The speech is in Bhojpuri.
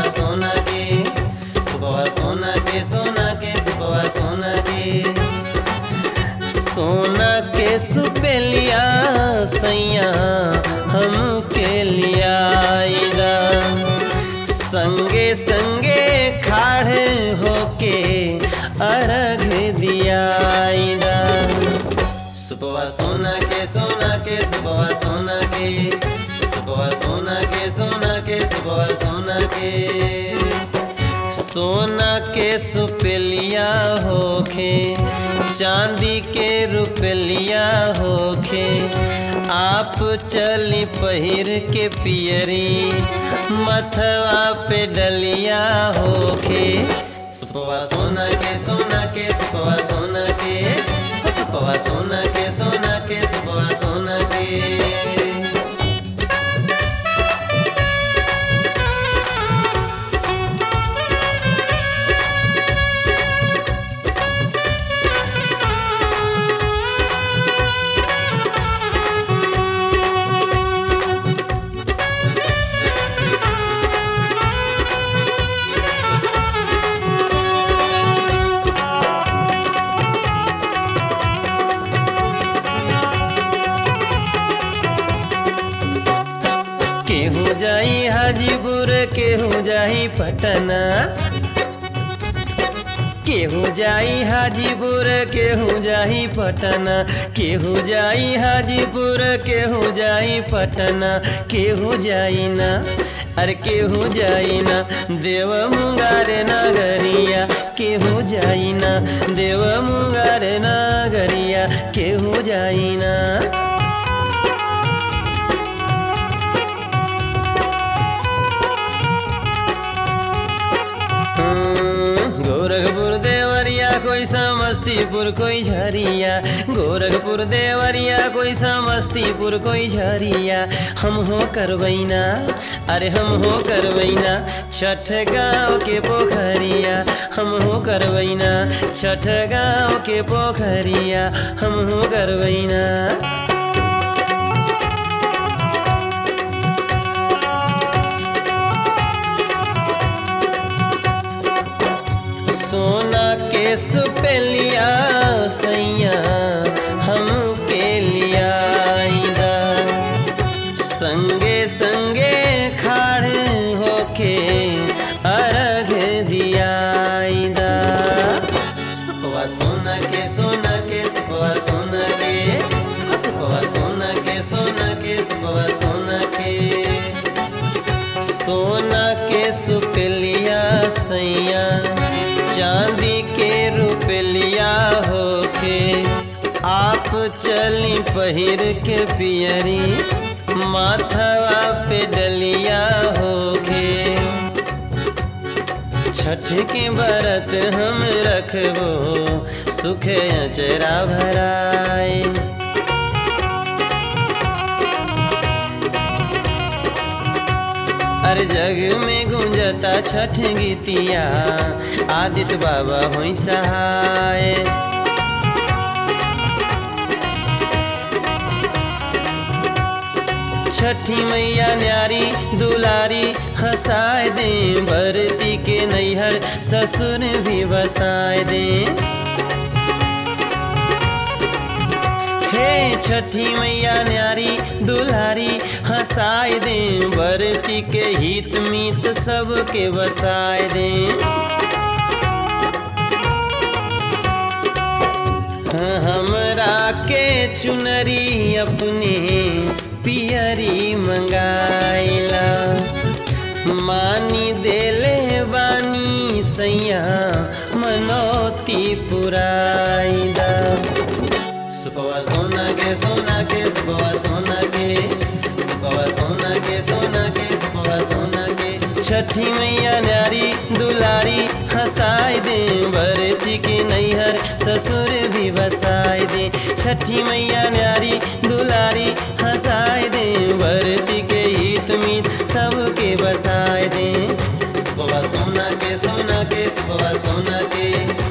सोना के सुबह सोना के सोना के सुबह सोना के सोना के सुपेलिया सैया हम के लियाईदा संगे संगे खाड़े होके अर्घ दियाईदा सुबह सोना के सोना के सुबह सोना के सुबह सोना के सोना के सुबह सोना के सोना के सुपेलिया होखे चांदी के रुपलिया होखे आप चली पहिर के पियरी मथवा पे डलिया होखे सुपवा सोना के सोना के सुपवा सोना के सुपवा सोना के सोना के सुपवा सोना के केहू जाई हाजीपुर केहू जाई पटना केहू जाई हाजीपुर केहू जाई पटना केहू जाई हाजीपुर केहू जाई पटना केहू जाई ना अरे केहू जाई ना देव मुंगार नगरिया केहू जाई ना देव मुंगार नगरिया केहू जाई ना गोरखपुर देवरिया कोई समस्तीपुर कोई झरिया गोरखपुर देवरिया कोई समस्तीपुर कोई झरिया हम हो करवैना अरे हम हो करवैना छठ गाँव के पोखरिया हम हो करवैना छठ गाँव के पोखरिया हम हो करवैना सोना के सुपेलिया सैया हम के लियाईदा संगे संगे खाड़े होके अर्घ दियाईदा सुपवा सोना के सोना के सुपवा सोना के सुपवा सोना के सोना के सुपवा सोना के सोना के सुपलिया सैया चांदी के रुपलिया होके आप चली पहिर के पियरी माथवा पे डलिया होके छठ के बरत हम रखबो सुख अचरा भराए हर जग में गुंजता छठ गीतिया आदित्य बाबा हुई सहाय छठी मैया न्यारी दुलारी हंसाए दे भरती के नैहर ससुर भी बसाए दे हे छठी मैया न्यारी दुल्हारी हंसाए दे बरती के हित मीत सबके बसाए दे हमरा के चुनरी अपने पियरी मंगाइला मानी देले बानी सैया मनोती पुराइला सुपवा सोना के सोना के सुपवा सोना के सुपवा सोना के सोना के सुपवा सोना के छठी मैया न्यारी दुलारी हंसाए दे भरती के नैहर ससुर भी बसाए दे छठी मैया न्यारी दुलारी हंसाए दे भरती के हित मीत सबके बसाए दे सुपवा सोना के सोना के सुपवा सोना के